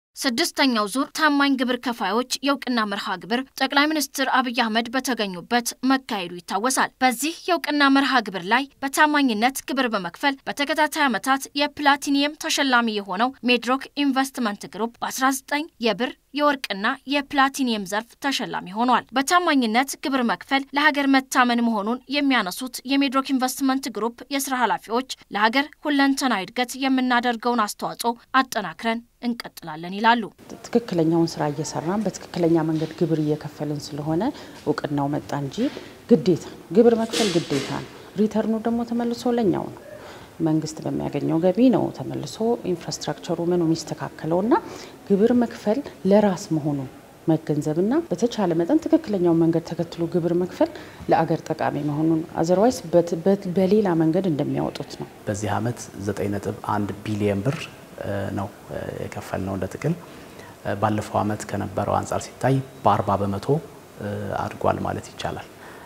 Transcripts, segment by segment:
ስድስተኛው ዙር ታማኝ ግብር ከፋዮች የእውቅና መርሃ ግብር ጠቅላይ ሚኒስትር አብይ አህመድ በተገኙበት መካሄዱ ይታወሳል። በዚህ የእውቅና መርሃ ግብር ላይ በታማኝነት ግብር በመክፈል በተከታታይ ዓመታት የፕላቲኒየም ተሸላሚ የሆነው ሜድሮክ ኢንቨስትመንት ግሩፕ በ19 የብር የወርቅና የፕላቲኒየም ዘርፍ ተሸላሚ ሆኗል። በታማኝነት ግብር መክፈል ለሀገር መታመን መሆኑን የሚያነሱት የሜድሮክ ኢንቨስትመንት ግሩፕ የስራ ኃላፊዎች ለሀገር ሁለንተናዊ እድገት የምናደርገውን አስተዋጽኦ አጠናክረን እንቀጥላለን ይላሉ። ትክክለኛውን ስራ እየሰራን በትክክለኛ መንገድ ግብር እየከፈልን ስለሆነ እውቅናው መጣ እንጂ ግዴታ ግብር መክፈል ግዴታ ነው። ሪተርኑ ደግሞ ተመልሶ ለኛው ነው። መንግስት በሚያገኘው ገቢ ነው ተመልሶ ኢንፍራስትራክቸሩ ምኑ የሚስተካከለውና ግብር መክፈል ለራስ መሆኑን መገንዘብና በተቻለ መጠን ትክክለኛውን መንገድ ተከትሎ ግብር መክፈል ለአገር ጠቃሚ መሆኑን አዘርዋይስ በሌላ መንገድ እንደሚያወጡት ነው። በዚህ ዓመት 9.1 ቢሊየን ብር ነው የከፈል ነው እንደ ጥቅል ባለፈው ዓመት ከነበረው አንጻር ሲታይ በ40 በመቶ አድጓል ማለት ይቻላል።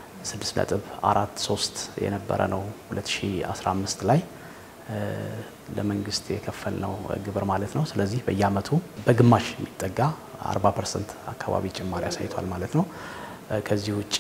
6.43 የነበረ ነው 2015 ላይ ለመንግስት የከፈልነው ግብር ማለት ነው። ስለዚህ በየአመቱ በግማሽ የሚጠጋ 40 ፐርሰንት አካባቢ ጭማሪ አሳይቷል ማለት ነው። ከዚህ ውጪ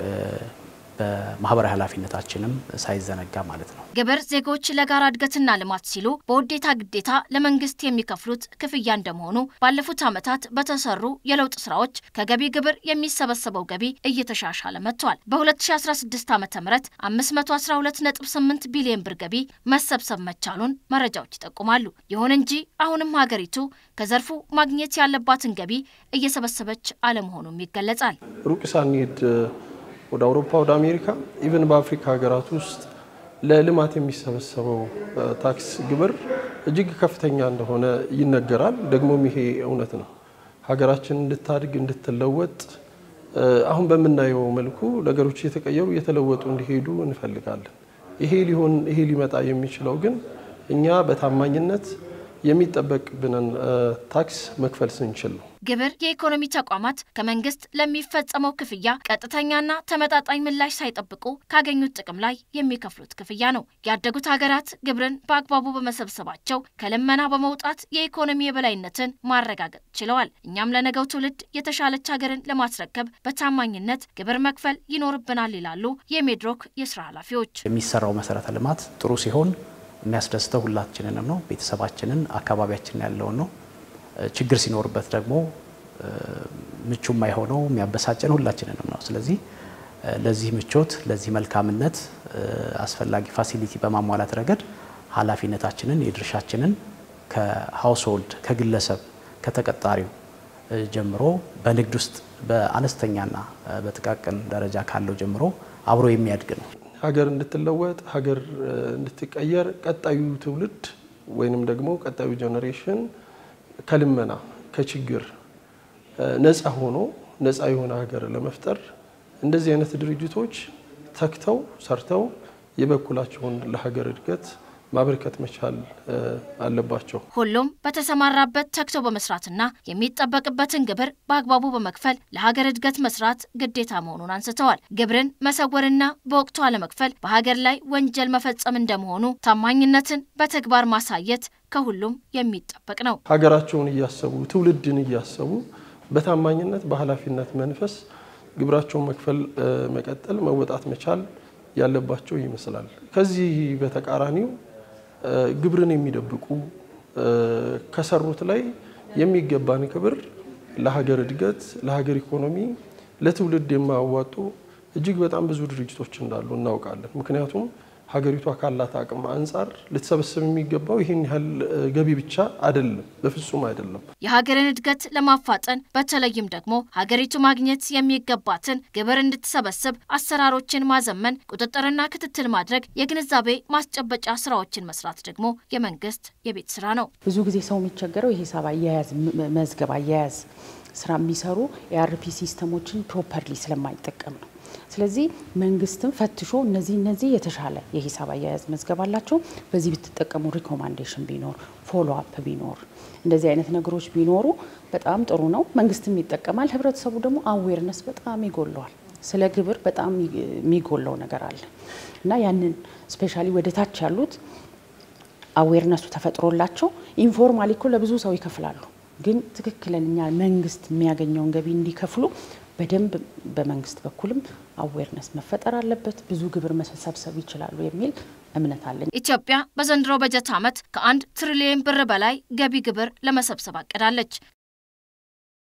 በማህበራዊ ኃላፊነታችንም ሳይዘነጋ ማለት ነው። ግብር ዜጎች ለጋራ እድገትና ልማት ሲሉ በውዴታ ግዴታ ለመንግስት የሚከፍሉት ክፍያ እንደመሆኑ ባለፉት ዓመታት በተሰሩ የለውጥ ስራዎች ከገቢ ግብር የሚሰበሰበው ገቢ እየተሻሻለ መጥቷል። በ2016 ዓ ም 512.8 ቢሊዮን ብር ገቢ መሰብሰብ መቻሉን መረጃዎች ይጠቁማሉ። ይሁን እንጂ አሁንም ሀገሪቱ ከዘርፉ ማግኘት ያለባትን ገቢ እየሰበሰበች አለመሆኑም ይገለጻል። ሩቅ ሳንሄድ ወደ አውሮፓ፣ ወደ አሜሪካ ኢቨን በአፍሪካ ሀገራት ውስጥ ለልማት የሚሰበሰበው ታክስ ግብር እጅግ ከፍተኛ እንደሆነ ይነገራል። ደግሞም ይሄ እውነት ነው። ሀገራችን እንድታድግ እንድትለወጥ አሁን በምናየው መልኩ ነገሮች እየተቀየሩ እየተለወጡ እንዲሄዱ እንፈልጋለን። ይሄ ሊሆን ይሄ ሊመጣ የሚችለው ግን እኛ በታማኝነት የሚጠበቅብንን ታክስ መክፈል ስንችል ነው። ግብር የኢኮኖሚ ተቋማት ከመንግስት ለሚፈጸመው ክፍያ ቀጥተኛና ተመጣጣኝ ምላሽ ሳይጠብቁ ካገኙት ጥቅም ላይ የሚከፍሉት ክፍያ ነው። ያደጉት ሀገራት ግብርን በአግባቡ በመሰብሰባቸው ከልመና በመውጣት የኢኮኖሚ የበላይነትን ማረጋገጥ ችለዋል። እኛም ለነገው ትውልድ የተሻለች ሀገርን ለማስረከብ በታማኝነት ግብር መክፈል ይኖርብናል ይላሉ የሜድሮክ የስራ ኃላፊዎች። የሚሰራው መሰረተ ልማት ጥሩ ሲሆን የሚያስደስተው ሁላችንንም ነው። ቤተሰባችንን፣ አካባቢያችንን ያለውን ነው። ችግር ሲኖርበት ደግሞ ምቹ የማይሆነው የሚያበሳጨን ሁላችንንም ነው። ስለዚህ ለዚህ ምቾት፣ ለዚህ መልካምነት አስፈላጊ ፋሲሊቲ በማሟላት ረገድ ኃላፊነታችንን የድርሻችንን ከሀውስሆልድ ከግለሰብ ከተቀጣሪው ጀምሮ በንግድ ውስጥ በአነስተኛና በጥቃቅን ደረጃ ካለው ጀምሮ አብሮ የሚያድግ ነው። ሀገር እንድትለወጥ ሀገር እንድትቀየር ቀጣዩ ትውልድ ወይንም ደግሞ ቀጣዩ ጄኔሬሽን ከልመና ከችግር ነፃ ሆኖ ነፃ የሆነ ሀገር ለመፍጠር እንደዚህ አይነት ድርጅቶች ተግተው ሰርተው የበኩላቸውን ለሀገር እድገት ማበርከት መቻል አለባቸው። ሁሉም በተሰማራበት ተግቶ በመስራትና የሚጠበቅበትን ግብር በአግባቡ በመክፈል ለሀገር እድገት መስራት ግዴታ መሆኑን አንስተዋል። ግብርን መሰወርና በወቅቱ አለመክፈል በሀገር ላይ ወንጀል መፈጸም እንደመሆኑ ታማኝነትን በተግባር ማሳየት ከሁሉም የሚጠበቅ ነው። ሀገራቸውን እያሰቡ ትውልድን እያሰቡ በታማኝነት በኃላፊነት መንፈስ ግብራቸውን መክፈል መቀጠል መወጣት መቻል ያለባቸው ይመስላል። ከዚህ በተቃራኒው ግብርን የሚደብቁ ከሰሩት ላይ የሚገባን ክብር ለሀገር እድገት፣ ለሀገር ኢኮኖሚ፣ ለትውልድ የማያዋጡ እጅግ በጣም ብዙ ድርጅቶች እንዳሉ እናውቃለን። ምክንያቱም ሀገሪቷ ካላት አቅም አንጻር ልትሰበስብ የሚገባው ይህን ያህል ገቢ ብቻ አይደለም፣ በፍጹም አይደለም። የሀገርን እድገት ለማፋጠን በተለይም ደግሞ ሀገሪቱ ማግኘት የሚገባትን ግብር እንድትሰበስብ አሰራሮችን ማዘመን፣ ቁጥጥርና ክትትል ማድረግ፣ የግንዛቤ ማስጨበጫ ስራዎችን መስራት ደግሞ የመንግስት የቤት ስራ ነው። ብዙ ጊዜ ሰው የሚቸገረው የሂሳብ አያያዝ መዝገብ አያያዝ ስራ የሚሰሩ የአርፒ ሲስተሞችን ፕሮፐርሊ ስለማይጠቀም ነው። ስለዚህ መንግስትም ፈትሾ እነዚህ እነዚህ የተሻለ የሂሳብ አያያዝ መዝገብ አላቸው፣ በዚህ ብትጠቀሙ ሪኮማንዴሽን ቢኖር ፎሎ አፕ ቢኖር እንደዚህ አይነት ነገሮች ቢኖሩ በጣም ጥሩ ነው። መንግስትም ይጠቀማል። ህብረተሰቡ ደግሞ አዌርነስ በጣም ይጎለዋል። ስለ ግብር በጣም የሚጎለው ነገር አለ እና ያንን ስፔሻሊ ወደ ታች ያሉት አዌርነሱ ተፈጥሮላቸው ኢንፎርማሊ እኮ ለብዙ ሰው ይከፍላሉ። ግን ትክክለኛ መንግስት የሚያገኘውን ገቢ እንዲከፍሉ በደንብ በመንግስት በኩልም አዌርነስ መፈጠር አለበት። ብዙ ግብር መሰብሰብ ይችላሉ የሚል እምነት አለኝ። ኢትዮጵያ በዘንድሮ በጀት ዓመት ከአንድ ትሪሊየን ብር በላይ ገቢ ግብር ለመሰብሰብ አቅዳለች።